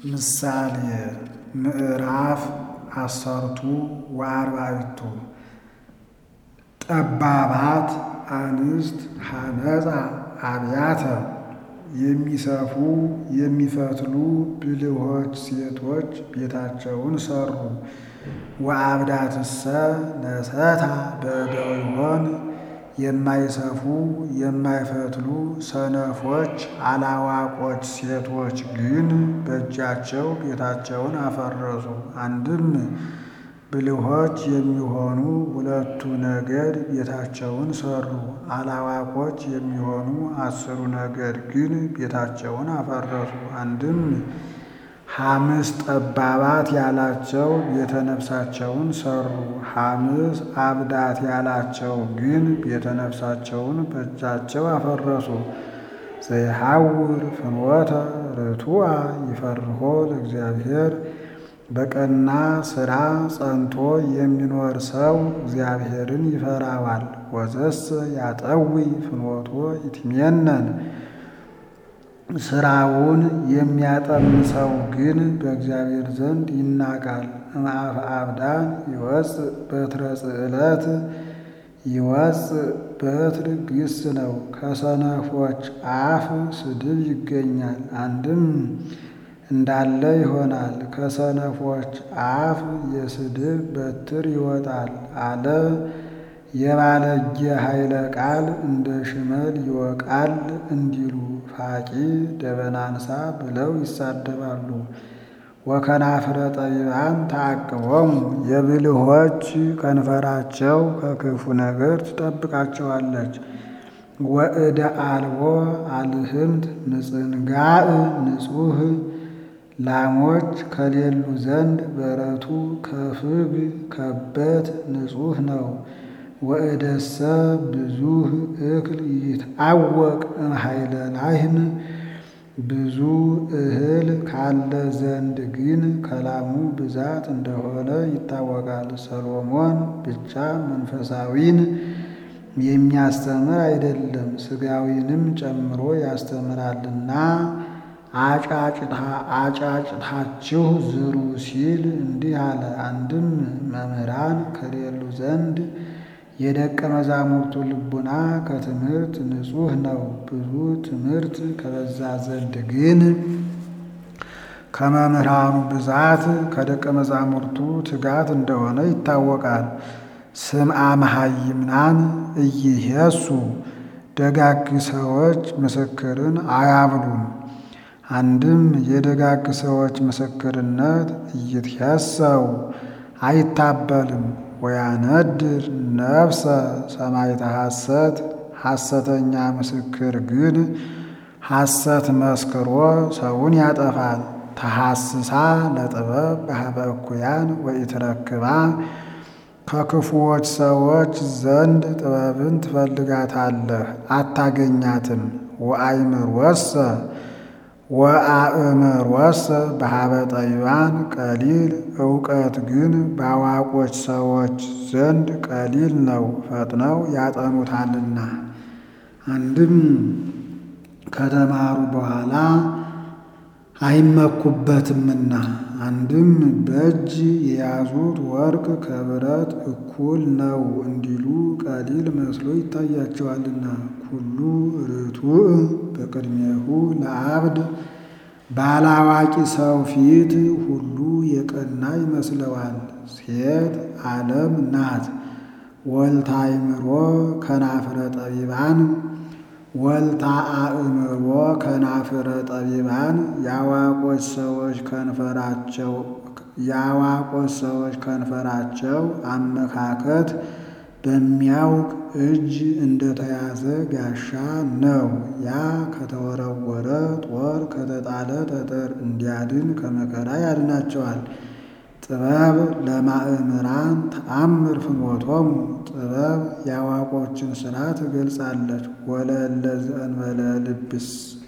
ምሳሌ ምዕራፍ አሰርቱ ወአርባዕቱ ጠባባት አንስት ሐነፃ አብያተ የሚሰፉ የሚፈትሉ ብልሆች ሴቶች ቤታቸውን ሠሩ። ወአብዳትሰ ነሰታ በእደዊሆን የማይሰፉ የማይፈትሉ ሰነፎች አላዋቆች ሴቶች ግን በእጃቸው ቤታቸውን አፈረሱ። አንድም ብልሆች የሚሆኑ ሁለቱ ነገድ ቤታቸውን ሠሩ። አላዋቆች የሚሆኑ አስሩ ነገድ ግን ቤታቸውን አፈረሱ። አንድም ሐምስ ጠባባት ያላቸው ቤተ ነፍሳቸውን ሠሩ። ሐምስ አብዳት ያላቸው ግን ቤተ ነፍሳቸውን በእጃቸው አፈረሱ። ዘይሐውር ፍኖተ ርቱዐ ይፈርሆ ለእግዚአብሔር በቀና ሥራ ጸንቶ የሚኖር ሰው እግዚአብሔርን ይፈራዋል። ወዘሰ ያጠዊ ፍኖቶ ይትሜነን ሥራውን የሚያጠም ሰው ግን በእግዚአብሔር ዘንድ ይናቃል። እምአፈ አብዳን ይወፅእ በትረ ጽዕለት ይወፅእ በትር ግስ ነው። ከሰነፎች አፍ ስድብ ይገኛል። አንድም እንዳለ ይሆናል። ከሰነፎች አፍ የስድብ በትር ይወጣል አለ። የባለጌ ኃይለ ቃል እንደ ሽመል ይወቃል እንዲሉ ፋቂ ደበናንሳ ብለው ይሳደባሉ። ወከናፍረ ጠቢባን ተዓቅቦሙ የብልሆች ከንፈራቸው ከክፉ ነገር ትጠብቃቸዋለች። ወእደ አልቦ አልህምት ንጽንጋዕ ንጹሕ ላሞች ከሌሉ ዘንድ በረቱ ከፍግ ከበት ንጹሕ ነው። ወእደሰ ብዙህ እክል ይትአወቅ እምኃይለ ላህም ብዙ እህል ካለ ዘንድ ግን ከላሙ ብዛት እንደሆነ ይታወቃል። ሰሎሞን ብቻ መንፈሳዊን የሚያስተምር አይደለም ሥጋዊንም ጨምሮ ያስተምራልና አጫጭታችሁ ዝሩ ሲል እንዲህ አለ። አንድም መምህራን ከሌሉ ዘንድ የደቀ መዛሙርቱ ልቡና ከትምህርት ንጹሕ ነው። ብዙ ትምህርት ከበዛ ዘንድ ግን ከመምህራኑ ብዛት ከደቀ መዛሙርቱ ትጋት እንደሆነ ይታወቃል። ስምዐ መሃይምናን ኢይሄሱ ደጋግ ሰዎች ምስክርን አያብሉም። አንድም የደጋግ ሰዎች ምስክርነት ኢይትሄሰው አይታበልም። ወያነድር ነፍሰ ሰማዕተ ሐሰት ሐሰተኛ ምስክር ግን ሐሰት መስክሮ ሰውን ያጠፋል። ተሐስሳ ለጥበብ በኀበ እኩያን ወኢትረክባ ከክፉዎች ሰዎች ዘንድ ጥበብን ትፈልጋታለህ አታገኛትም። ወአእምሮሰ ወአእምሮሰ በኀበ ጠቢባን ቀሊል እውቀት ግን በአዋቆች ሰዎች ዘንድ ቀሊል ነው፣ ፈጥነው ያጠኑታልና። አንድም ከተማሩ በኋላ አይመኩበትምና። አንድም በእጅ የያዙት ወርቅ ከብረት እኩል ነው እንዲሉ ቀሊል መስሎ ይታያቸዋልና። ኩሉ ርቱዕ በቅድሜሁ ለአብድ ባላዋቂ ሰው ፊት ሁሉ የቀና ይመስለዋል። ሴት ዓለም ናት። ወልታ አእምሮ ከናፍረ ጠቢባን ወልታ አእምሮ ከናፍረ ጠቢባን የአዋቆች ሰዎች ከንፈራቸው የአዋቆች ሰዎች ከንፈራቸው አመካከት በሚያውቅ እጅ እንደተያዘ ጋሻ ነው። ያ ከተወረወረ ጦር ከተጣለ ጠጠር እንዲያድን ከመከራ ያድናቸዋል። ጥበብ ለማእምራን ተአምር ፍኖቶሙ ጥበብ የአዋቆችን ሥራ ትገልጻለች። ወለእለ ዘእንበለ ልብስ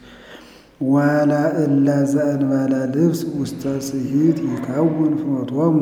ወለእለ ዘእንበለ ልብስ ውስተ ስሂት ይከውን ፍኖቶሙ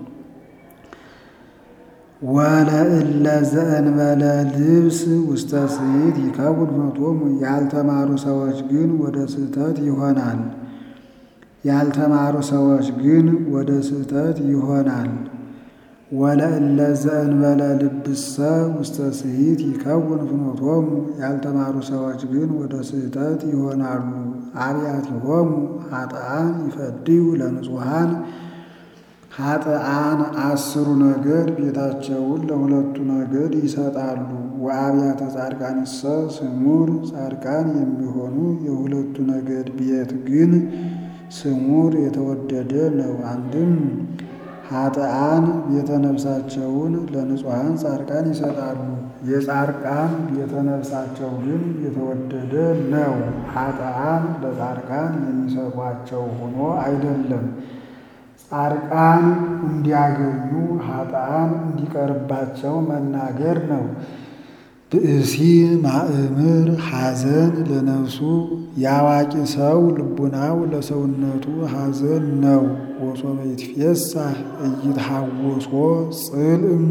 ወለእለ ዘእንበለ ልብስ ውስተ ስሂት ይከውን ፍኖቶሙ ያልተማሩ ሰዎች ግን ወደ ስህተት ይሆናል ያልተማሩ ሰዎች ግን ወደ ስህተት ይሆናል። ወለእለ ዘእንበለ ልብሰ ውስተ ስሂት ይከውን ፍኖቶሙ ያልተማሩ ሰዎች ግን ወደ ስህተት ይሆናሉ። አብያቲሆሙ ኃጥአን ይፈድዩ ለንጹሐን ኃጥአን አስሩ ነገድ ቤታቸውን ለሁለቱ ነገድ ይሰጣሉ። ወአብያተ ጻድቃንሰ ስሙር ጻድቃን የሚሆኑ የሁለቱ ነገድ ቤት ግን ስሙር የተወደደ ነው። አንድም ኃጥአን ቤተ ነፍሳቸውን ለንጹሐን ጻድቃን ይሰጣሉ። የጻድቃን ቤተ ነፍሳቸው ግን የተወደደ ነው። ኃጥአን ለጻድቃን የሚሰጧቸው ሆኖ አይደለም፣ ጻድቃን እንዲያገኙ ኃጥአን እንዲቀርባቸው መናገር ነው። ብእሲ ማእምር ሐዘን ለነፍሱ የአዋቂ ሰው ልቡናው ለሰውነቱ ሐዘን ነው። ወሶበ ይትፌሳህ ኢይትሐወሶ ጽልእም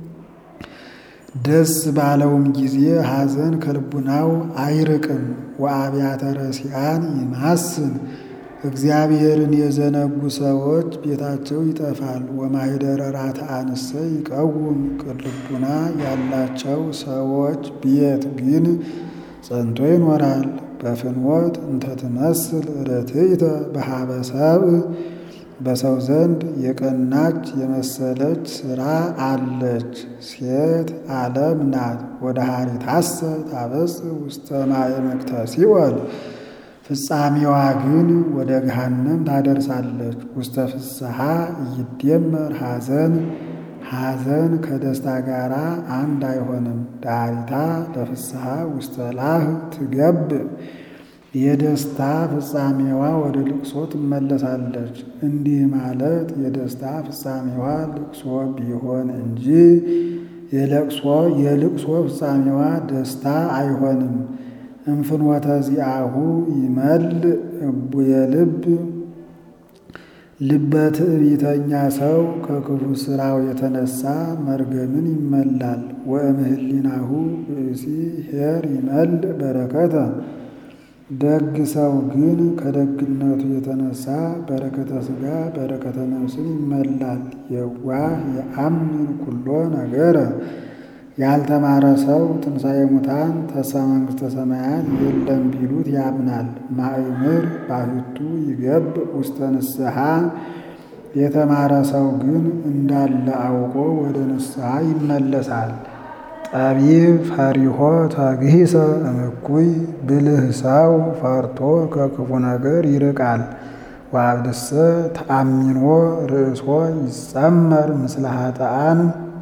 ደስ ባለውም ጊዜ ሐዘን ከልቡናው አይርቅም። ወአብያተ ረሲአን ይማስን እግዚአብሔርን የዘነጉ ሰዎች ቤታቸው ይጠፋል። ወማኅደረ ራትዓንሰ ይቀውም ቅልቡና ያላቸው ሰዎች ቤት ግን ጸንቶ ይኖራል። በፍኖት እንተ ትመስል ርትዕተ በኀበ ሰብእ በሰው ዘንድ የቀናች የመሰለች ሥራ አለች። ሴት ዓለም ናት። ወደ ሀሪታሰ ታበጽሕ ውስተ ማዕምቅተ ሲኦል ፍጻሜዋ ግን ወደ ገሃነም ታደርሳለች። ውስተ ፍስሐ እይደመር ሐዘን ሐዘን ከደስታ ጋር አንድ አይሆንም። ዳሪታ ለፍስሐ ውስተ ላህ ትገብእ የደስታ ፍጻሜዋ ወደ ልቅሶ ትመለሳለች። እንዲህ ማለት የደስታ ፍጻሜዋ ልቅሶ ቢሆን እንጂ የለቅሶ የልቅሶ ፍጻሜዋ ደስታ አይሆንም። እንፍኖተ ዚአሁ ይመልእ እቡየ ልብ ልበ ትዕቢተኛ ሰው ከክፉ ሥራው የተነሳ መርገምን ይመላል። ወእምህሊናሁ ብእሲ ኄር ይመልእ በረከተ ደግ ሰው ግን ከደግነቱ የተነሳ በረከተ ሥጋ በረከተ ነፍስን ይመላል። የዋህ የአምን ኩሎ ነገረ ያልተማረ ሰው ትንሣኤ ሙታን ተስፋ መንግሥተ ሰማያት የለም ቢሉት ያምናል። ማእምር ባሕቱ ይገብእ ውስተ ንስሐ የተማረ ሰው ግን እንዳለ አውቆ ወደ ንስሐ ይመለሳል። ጠቢብ ፈሪሆ ተግሂሰ እምኩይ ብልህ ሰው ፈርቶ ከክፉ ነገር ይርቃል። ወአብድሰ ተአሚኖ ርእሶ ይጸመር ምስለ ኃጥአን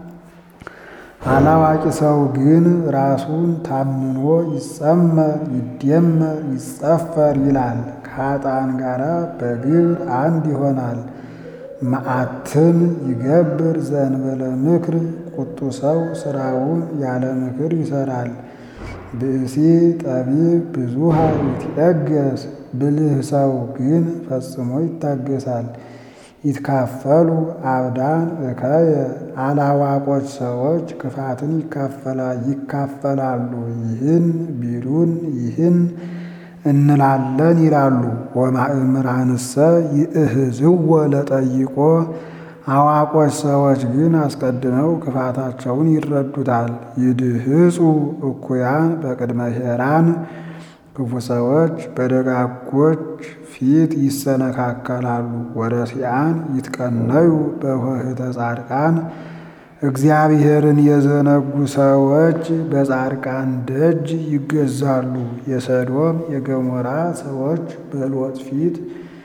አላዋቂ ሰው ግን ራሱን ታምኖ ይጸመር ይደመር ይጸፈር ይላል። ከኃጥአን ጋር በግብር አንድ ይሆናል። መዓትን ይገብር ዘእንበለ ምክር ቁጡ ሰው ስራውን ያለ ምክር ይሰራል። ብእሲ ጠቢብ ብዙሃ ይትዔገስ ብልህ ሰው ግን ፈጽሞ ይታገሳል። ይትካፈሉ አብዳን እከየ አላዋቆች ሰዎች ክፋትን ይካፈላሉ። ይህን ቢሉን ይህን እንላለን ይላሉ። ወማእምራንሰ ይእህዝዎ ለጠይቆ አዋቆች ሰዎች ግን አስቀድመው ክፋታቸውን ይረዱታል። ይድህጹ እኩያን በቅድመ ኄራን ክፉ ሰዎች በደጋጎች ፊት ይሰነካከላሉ። ወረሲአን ይትቀነዩ በኆኅተ ጻድቃን እግዚአብሔርን የዘነጉ ሰዎች በጻድቃን ደጅ ይገዛሉ። የሰዶም የገሞራ ሰዎች በሎጥ ፊት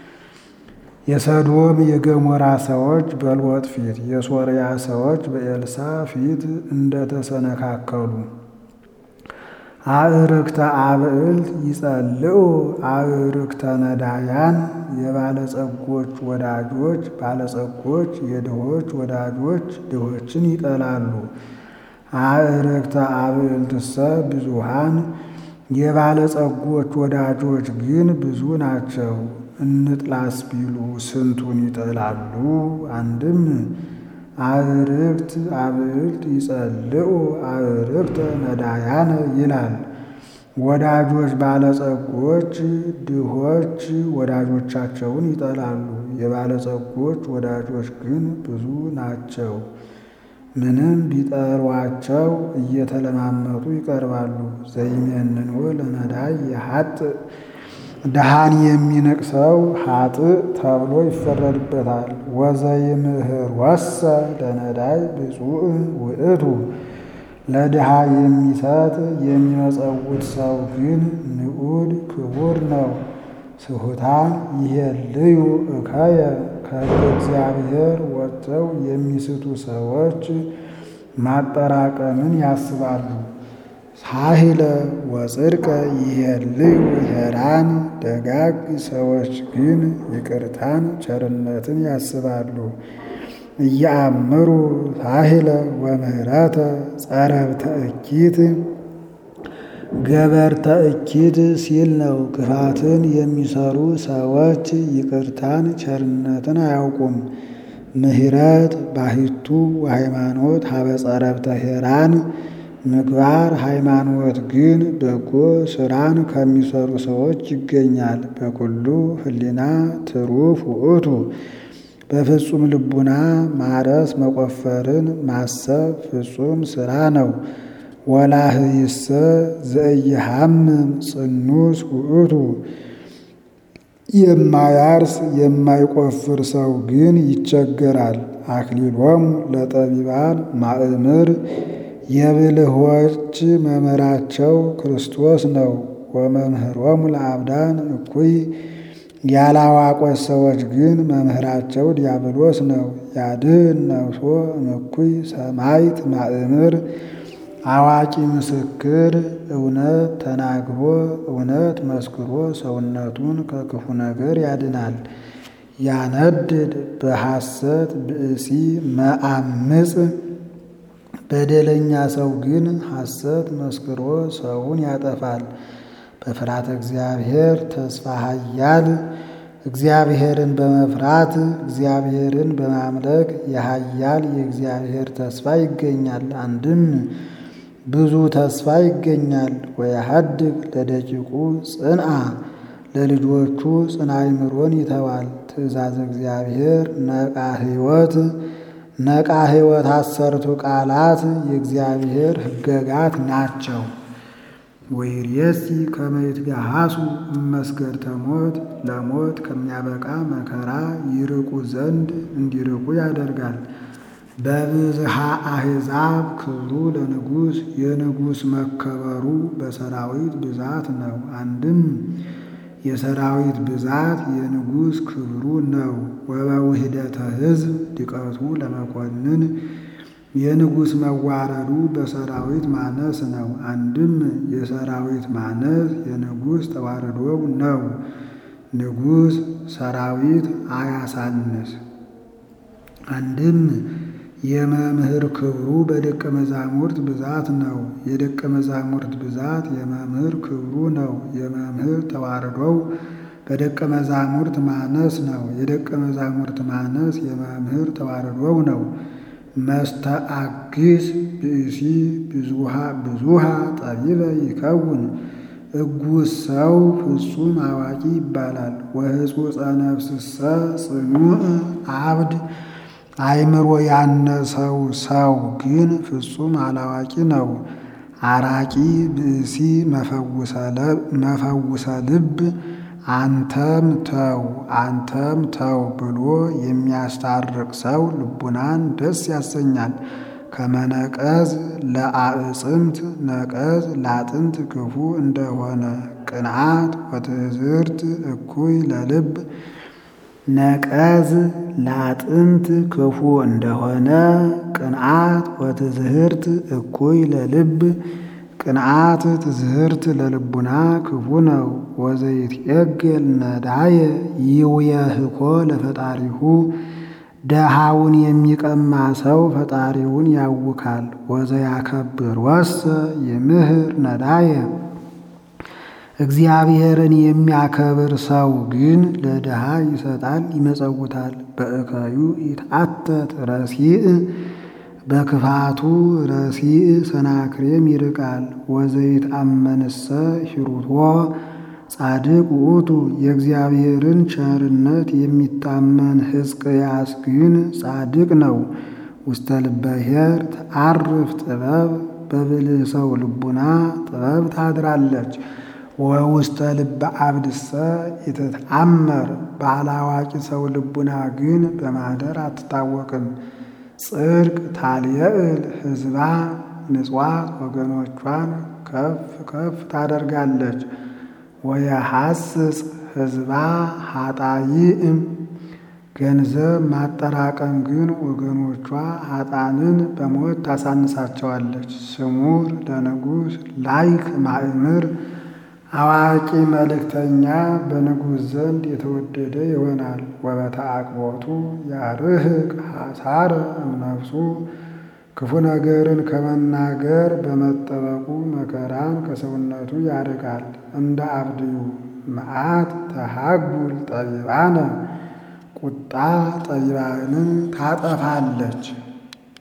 የሰዶም የገሞራ ሰዎች በሎጥ ፊት የሶርያ ሰዎች በኤልሳ ፊት እንደተሰነካከሉ አእርክተ አብዕልት ይጸልዑ አእርክተ ነዳያን የባለጸጎች ወዳጆች ባለጸጎች የድሆች ወዳጆች ድሆችን ይጠላሉ። አእርክተ አብዕልትሰ ብዙሃን የባለጸጎች ወዳጆች ግን ብዙ ናቸው። እንጥላስ ቢሉ ስንቱን ይጠላሉ? አንድም አእርክት አብዕልት ይጸልዑ አእርክተ ነዳያነ ይላል። ወዳጆች ባለጸጎች ድሆች ወዳጆቻቸውን ይጠላሉ። የባለጸጎች ወዳጆች ግን ብዙ ናቸው። ምንም ቢጠሯቸው እየተለማመጡ ይቀርባሉ። ዘይሜንኖ ለነዳይ የሀጥ ድሃን የሚንቅ ሰው ሀጥእ ተብሎ ይፈረድበታል። ወዘይምህር ወሰ ለነዳይ ብፁዕ ውእቱ ለድሃ የሚሰጥ የሚመጸውት ሰው ግን ንዑድ ክቡር ነው። ስሑታን ይሄልዩ እከየ ከሕገ እግዚአብሔር ወጥተው የሚስቱ ሰዎች ማጠራቀምን ያስባሉ። ሳሂለ ወጽድቀ ይሄልዩ ሄራን ደጋግ ሰዎች ግን ይቅርታን ቸርነትን ያስባሉ። እያአምሩ ሳሂለ ወምህረተ ጸረብተ እኪት ገበርተ እኪት ሲል ነው። ክፋትን የሚሰሩ ሰዎች ይቅርታን ቸርነትን አያውቁም። ምህረት ባሕቱ ወሃይማኖት ሀበ ጸረብተ ሄራን ምግባር ሃይማኖት ግን በጎ ስራን ከሚሰሩ ሰዎች ይገኛል። በኩሉ ህሊና ትሩፍ ውእቱ በፍጹም ልቡና ማረስ መቆፈርን ማሰብ ፍጹም ስራ ነው። ወላህይሰ ዘኢይሃምም ጽኑስ ውእቱ የማያርስ የማይቆፍር ሰው ግን ይቸገራል። አክሊሎሙ ለጠቢባን ማእምር የብልሆች መምህራቸው ክርስቶስ ነው። ወመምህሮሙ ለአብዳን እኩይ ያላዋቆች ሰዎች ግን መምህራቸው ዲያብሎስ ነው። ያድኅን ነፍሶ እምኩይ ሰማዕት ማእምር አዋቂ ምስክር እውነት ተናግሮ እውነት መስክሮ ሰውነቱን ከክፉ ነገር ያድናል። ያነድድ በሐሰት ብእሲ መአምፅ በደለኛ ሰው ግን ሐሰት መስክሮ ሰውን ያጠፋል። በፍርሃተ እግዚአብሔር ተስፋ ኃያል እግዚአብሔርን በመፍራት እግዚአብሔርን በማምለክ የኃያል የእግዚአብሔር ተስፋ ይገኛል። አንድም ብዙ ተስፋ ይገኛል። ወያሃድግ ለደቂቁ ጽንአ ለልጆቹ ጽንዓ አእምሮን ይተዋል። ትእዛዝ እግዚአብሔር ነቃ ሕይወት ነቃ ሕይወት አሰርቱ ቃላት የእግዚአብሔር ሕገጋት ናቸው። ወይርየሲ ከመ ይትገሃሱ እመስገድተ ሞት ለሞት ከሚያበቃ መከራ ይርቁ ዘንድ እንዲርቁ ያደርጋል። በብዝሃ አሕዛብ ክብሩ ለንጉሥ የንጉሥ መከበሩ በሰራዊት ብዛት ነው። አንድም የሰራዊት ብዛት የንጉሥ ክብሩ ነው። ወበውህደተ ሕዝብ ድቀቱ ለመኮንን የንጉሥ መዋረዱ በሰራዊት ማነስ ነው። አንድም የሰራዊት ማነስ የንጉሥ ተዋረዶው ነው። ንጉሥ ሰራዊት አያሳንስ። አንድም የመምህር ክብሩ በደቀ መዛሙርት ብዛት ነው። የደቀ መዛሙርት ብዛት የመምህር ክብሩ ነው። የመምህር ተዋረዶው በደቀ መዛሙርት ማነስ ነው። የደቀ መዛሙርት ማነስ የመምህር ተዋረዶው ነው። መስተአግስ ብእሲ ብዙሃ ጠቢበ ይከውን እጉስ ሰው ፍጹም አዋቂ ይባላል። ወሕጹጸ ነፍስሰ ጽኑዕ አብድ አእምሮ ያነሰው ሰው ግን ፍጹም አላዋቂ ነው። አራቂ ብእሲ መፈውሰ ልብ አንተም ተው አንተም ተው ብሎ የሚያስታርቅ ሰው ልቡናን ደስ ያሰኛል። ከመነቀዝ ለአዕፅምት ነቀዝ ለአጥንት ክፉ እንደሆነ ቅንዓት ወትዕዝርት እኩይ ለልብ ነቀዝ ለአጥንት ክፉ እንደሆነ ቅንዓት ወትዝህርት እኩይ ለልብ ቅንዓት ትዝህርት ለልቡና ክፉ ነው። ወዘይትዔገል ነዳየ ይውየህኮ ለፈጣሪሁ ደሃውን የሚቀማ ሰው ፈጣሪውን ያውካል። ወዘያከብር ወሰ ይምህር ነዳየ እግዚአብሔርን የሚያከብር ሰው ግን ለድሃ ይሰጣል ይመጸውታል። በእከዩ ይትአተት ረሲእ በክፋቱ ረሲዕ ሰናክሬም ይርቃል። ወዘይት አመንሰ ሂሩቶ ጻድቅ ውእቱ የእግዚአብሔርን ቸርነት የሚታመን ሕዝቅያስ ግን ጻድቅ ነው። ውስተ ልበ ኄር ተዐርፍ ጥበብ በብልህ ሰው ልቡና ጥበብ ታድራለች። ወውስተ ልበ አብድሰ ኢትትአመር ባላዋቂ ሰው ልቡና ግን በማደር አትታወቅም። ጽድቅ ታልየዕል ሕዝባ ንጽዋት ወገኖቿን ከፍ ከፍ ታደርጋለች። ወየሐስጽ ሕዝባ ኃጣይእም ገንዘብ ማጠራቀም ግን ወገኖቿ ኃጣንን በሞት ታሳንሳቸዋለች። ስሙር ለንጉሥ ላይክ ማእምር አዋቂ መልእክተኛ በንጉሥ ዘንድ የተወደደ ይሆናል። ወበተአቅቦቱ ያርህቅ ሐሳረ እምነፍሱ ክፉ ነገርን ከመናገር በመጠበቁ መከራን ከሰውነቱ ያርቃል። እንደ አብድዩ መዓት ተሃጉል ጠቢባነ ቁጣ ጠቢባንን ታጠፋለች።